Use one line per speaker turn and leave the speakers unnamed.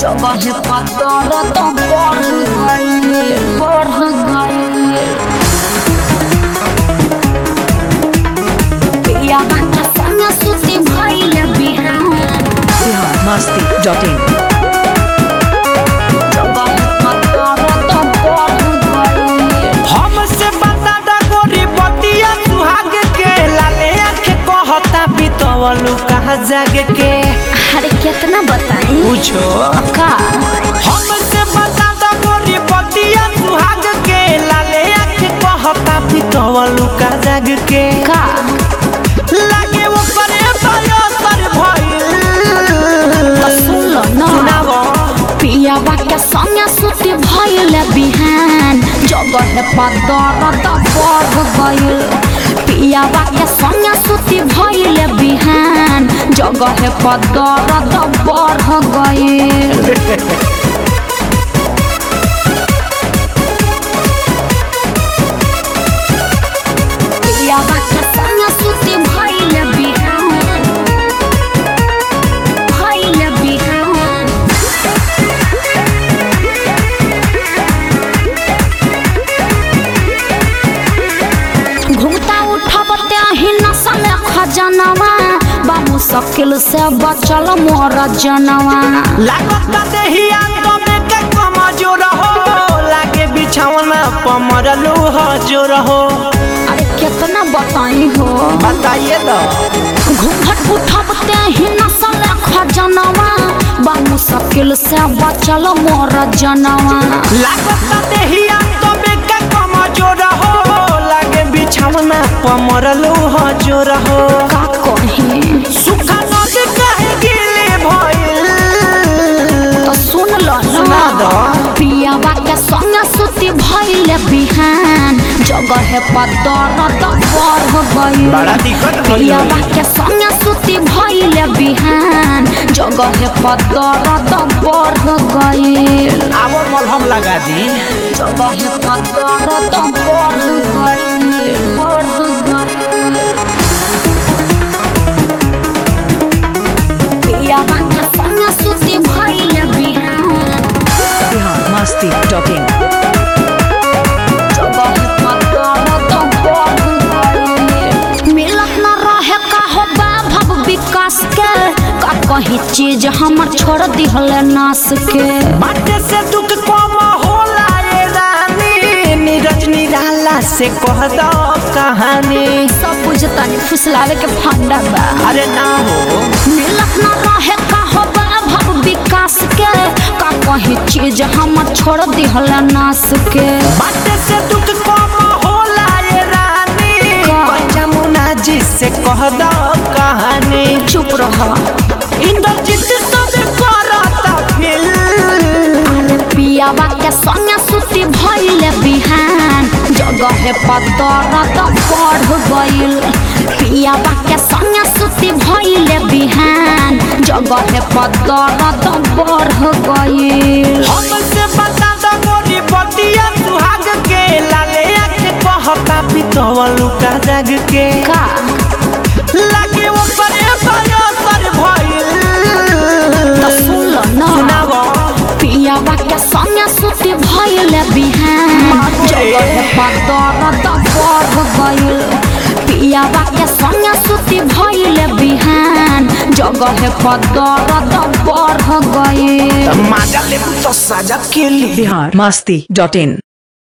जगह पतर तो बढ़ गई बढ़ गई पिया बाटा संग सुती भइल बिहान
बिहार मस्ती डॉट इन
जगह पतर तो बढ़ गई
हमसे बता दा गोरी बतिया सुहाग के लाले आँख कहता बितवलू कहाँ जाग के
अरे कितना बताई
पूछो
का
हमसे बता दा गोरी बतिया सुहाग के लाले आँख कहता बितवलू कहाँ जाग के
का
लागे वो परे पायो सर भइल
तो सुन लो ना
सुनावो
पिया बाटा संग सुती भइल बिहान जगह पतर तो बढ़ गई पिया बाटा संग सुती भइल बिहान जगह पतर तो बढ़ गई पिया बाटा संग सुती भइल बिहान भइल बिहान घुमता उठब त्याही नसल खजनवा बाबू शकील से बचल मोर जनवा
लागता देहिया तबे के कमजोर हो लागे बिछौना पमरलू हजोर हो
अरे कितना बताई हो
बताइए तो
घूंघट उठब त्याही नसल खजनवा बाबू शकील से बचल मोर जनवा
लागता देहिया तबे के कमजोर हो लागे बिछौना पमरलू हजोर हो
का कही
सुखा नदी कहे गिले भइल
तो सुन लो
सुना दो।
पियावा के संग सुती भइल बिहान जगह पतर तो बढ़ गई
बड़ा दिक्कत भइल
पियावा के संग सुती भइल बिहान जगह पतर तो बढ़ गई
आवो मलहम लगा दी
जगह पतर तो बढ़ गई बढ़ गई पियावा के संग सुती भइल बिहान
बिहार मस्ती डॉट इन
जगह पतर तो बढ़ गई मिलत न रहे का हो भव विकास के का कहीं चीज हमर छोड़ दिहल नास के
बाटे से दुख कम होला ए रानी नीरज निराला से कह दो कहानी
सब बुझतानी फुसलावे के फंडा बा
अरे ना हो
मिलत न रहे का हो भव विकास के का कहीं चीज हमर छोड़ दिहल नास के
बाटे से दुख कम होला ए रानी
का?
जमुना जी से कह दो कहानी
चुप रह
इंद्रजीत सब करता फिल
पियावा के संग सुती भइल बिहान जगह पतर तो बढ़ गइल पियावा के संग सुती भइल बिहान जगह पतर तो बढ़ गइल
हमसे बता दो गोरी बतिया सुहाग के लाले आँख कहता पितवलू का जग के
का
लागे वो परे पायो सर भइल
तो सुन लो ना
सुनावो
पियावा के संग सुती भइल बिहान जगह पतर तो बढ़ गइल पियावा के संग सुती भइल बिहान जगह पतर तो बढ़ गइल
माजा लेबू तो साजा के ली
बिहार मस्ती डॉट इन